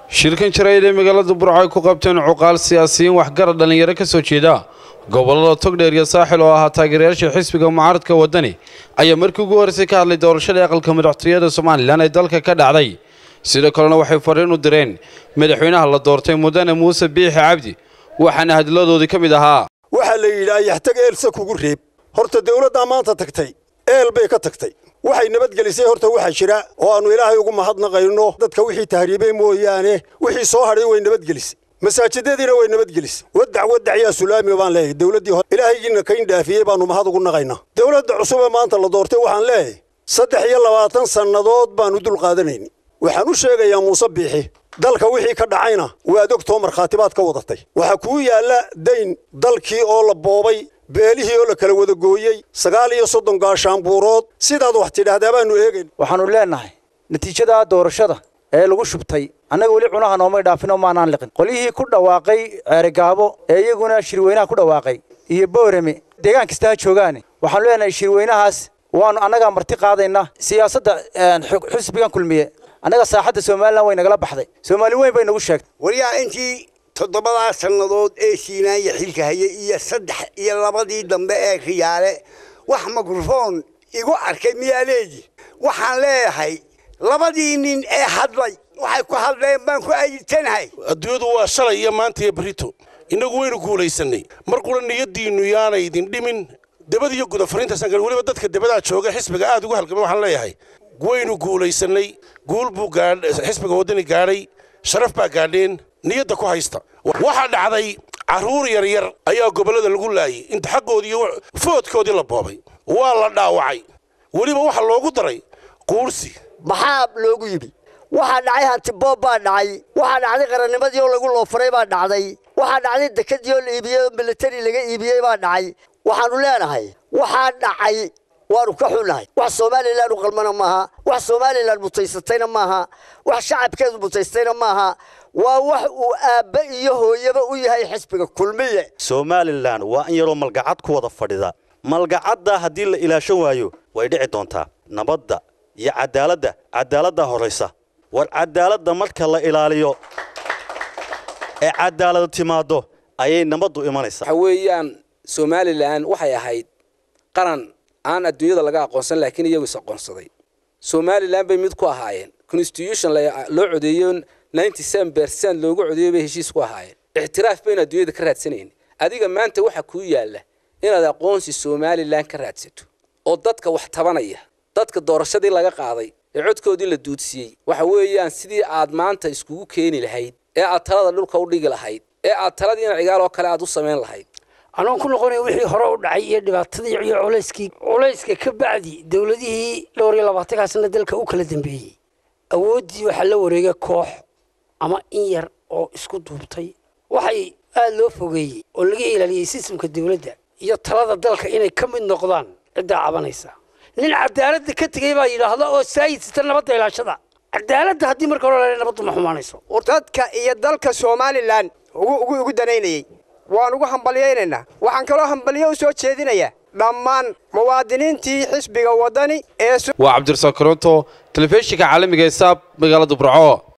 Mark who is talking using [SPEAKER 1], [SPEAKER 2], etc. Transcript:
[SPEAKER 1] shirkan jarayd ee magaalada burco ay ku qabteen cuqaal siyaasiyiin waxgarad dhallinyaro ka soo jeeda gobollada togdheer iyo saaxil oo ahaa taageerayaasha xisbiga mucaaradka waddani ayaa markii ugu horraysay ka hadlay doorashadii aqalka madaxtooyada somalilan ee dalka ka dhacday sidoo kalena waxay fariin u direen madaxweynaha la doortay mudane muuse biixi cabdi waxaana hadladoodii ka mid ahaa
[SPEAKER 2] waxaa la yidhaa yaxtag eelsa kugu reeb horta dawladdaa maanta tagtay eel bay ka tagtay waxay nabadgelisay horta waxaa jira oo aannu ilaahay ugu mahadnaqayno dadka wixii tahriibay mooyaane wixii soo hadhay way nabadgelisay masaajidadiina way nabadgelisay wadac wadac yaa sulaami baan leeyahay dawladdii hore ilaahaygiina kayn dhaafiyey baannu mahad ugu naqaynaa dawladda cusub ee maanta la doortay waxaan leeyahay saddex iyo labaatan sannadood baannu dul qaadanayni waxaan u sheegayaa muuse biixi dalka wixii ka dhacayna waad ogtoo markhaatibaad ka wadatay waxaa kuu yaalla dayn dalkii oo la boobay beelihii oo la kala wada gooyey sagaal iyo soddon gaashaanbuurood sidaad wax tidhaahdaa baannu eegayn
[SPEAKER 3] waxaannu leennahay natiijada doorashada ee lagu shubtay annaga weli cunaha noomay dhaafinoo maanaan liqin qolyihii ku dhawaaqay ceerigaabo ee iyaguna shirweynaha ku dhawaaqay iyo boorame deegaan kasta ha joogaane waxaanu leenahay shirweynahaas waannu annagaa marti qaadayna siyaasadda xusbigan kulmiye annaga saaxadda somalilan way nagala baxday soomaali weyn bay nagu sheegtay
[SPEAKER 4] waryaa intii toddobadaa sannadood ee siinaanya xilka hayay iyo saddex iyo labadii dambe ee riyaale wax mikrofoon igu arkay miyaa leedi waxaan leeyahay labadii nin ee hadlay waxay ku hadleen baan ku ayitanahay
[SPEAKER 5] adduunyadu waa shalay iyo maanta iyo berito innagu waynu guulaysanay mar qura niyaddiinnu yaanay idin dhimin debad iyo guda fariintaasaan gal weliba dadka debadaa jooga xisbiga aad ugu halgamay waxaan leeyahay waynu guulaysanay guul buu xisbiga waddani gaadhay sharaf baa gaadheen niyadda ku haysta waxaa dhacday carruur yaryar ayaa gobollada lagu laayay inta xaggoodii iyo foodkoodii la boobay waa la dhaawacay weliba waxaa loogu daray quursi
[SPEAKER 6] maxaa loogu yimi waxaa dhacay hantiboob baa dhacay waxaa dhacday qarannimadii oo lagu loofaray baa dhacday waxaa dhacday dekadii oo la iibiyey oo militari laga iibiyey baa dhacay waxaannu leenahay waxaa dhacay waanu ka xunnahay wax somalilan u qalmana maaha wax somalilan mutaysatayna maaha wax shacabkeedu mutaystayna maaha waa wax uu aabbe iyo hooyaba u yahay xisbiga kulmiye
[SPEAKER 7] somalilan waa in yaroo malgacad ku wada fadhida malgacadda haddii la ilaashan waayo way dhici doontaa nabadda iyo cadaaladda cadaaladdaa horraysa war cadaaladda marka la ilaaliyo ee cadaaladu timaaddo ayay nabaddu imanaysaa
[SPEAKER 8] waxa weeyaan somalilan waxay ahayd qaran aan adduunyada laga aqoonsan laakiin iyagu is aqoonsaday somalilan bay mid ku ahaayeen constitution loo codeeyo ninety seven percent loogu codeeyo bay heshiis ku ahaayeen ictiraaf baynu adduunyada ka raadsanayn adiga maanta waxa kuu yaalla inaad aqoonsi somalilan ka raadsato oo dadka wax tabanaya dadka doorashadii laga qaaday ee codkoodii la duudsiiyey waxa weeyaan sidii aad maanta iskugu keeni lahayd ee aad talada dhulka u dhigi lahayd ee aad taladiina cigaal oo kale aad u samayn lahayd
[SPEAKER 9] anoon ku noqonaya wixii hore u dhacay iyo dhibaatadii iyo culayskii culayska ka bacdi dowladihii dhowr iyo labaatankaa sana dalka u kala dambeeyey awooddii waxaa la wareegay koox ama in yar oo isku duubtay waxay aada loo fogeeyey oo laga ilaaliyey sistamka dowladda iyo talada dalka inay ka mid noqdaan ciddaa cabanaysa nin cadaaladda ka tegey baa yidhaahda oo saayidsta nabadda ilaashada cadaaladda haddii marka hore la nabaddu ma xumaanayso
[SPEAKER 10] dadka iyo dalka somalilan ugu danaynayey waan ugu hambalyaynaynaa waxaan kaloo hambalyo u soo jeedinayaa dhammaan muwaadiniintii xisbiga waddani ee
[SPEAKER 1] waa cabdirasaaq koronto telefishinka caalamiga ee saab magaalada burco